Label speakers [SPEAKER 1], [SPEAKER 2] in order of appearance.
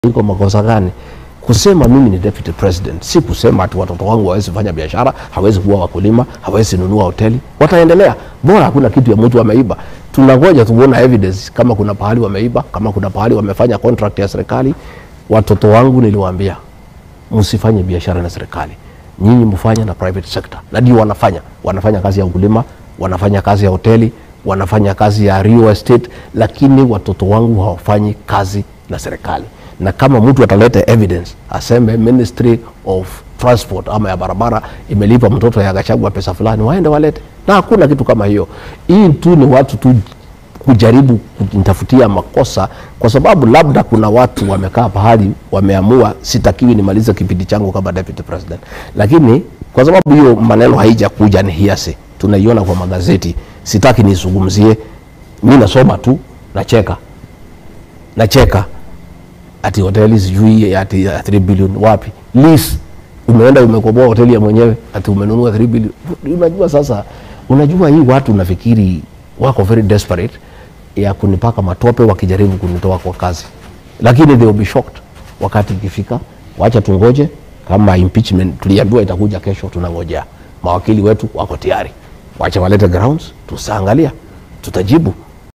[SPEAKER 1] iko makosa gani? Kusema mimi ni deputy president, si kusema ati watoto wangu hawezi fanya biashara, hawezi kuwa wakulima, hawezi nunua hoteli. Wataendelea, bora hakuna kitu ya mtu ameiba. Tunangoja tuone evidence kama kuna pahali wameiba, kama kuna pahali wamefanya contract ya serikali. Watoto wangu niliwaambia, msifanye biashara na serikali, nyinyi mfanye na private sector, na ndio wanafanya. Wanafanya kazi ya ukulima, wanafanya kazi ya hoteli, wanafanya kazi ya real estate, lakini watoto wangu hawafanyi kazi na serikali na kama mtu ataleta evidence aseme Ministry of Transport ama ya barabara imelipa mtoto ya Gachagua pesa fulani, waende walete, na hakuna kitu kama hiyo. Hii tu ni watu tu kujaribu kunitafutia makosa, kwa sababu labda kuna watu wamekaa pahali wameamua sitakiwi nimalize kipindi changu kama deputy president, lakini kwa sababu hiyo maneno haijakuja ni hiasi, tunaiona kwa magazeti, sitaki nizungumzie. Mimi nasoma tu, nacheka nacheka ati hoteli sijui ati ya 3 billion wapi lease umeenda umekoboa hoteli ya mwenyewe ati umenunua 3 billion unajua sasa unajua hii watu nafikiri wako very desperate ya kunipaka matope wakijaribu kunitoa kwa kazi lakini they will be shocked wakati ikifika wacha tungoje kama impeachment tuliambiwa itakuja kesho tunangojea mawakili wetu wako tayari wacha walete grounds tutaangalia tutajibu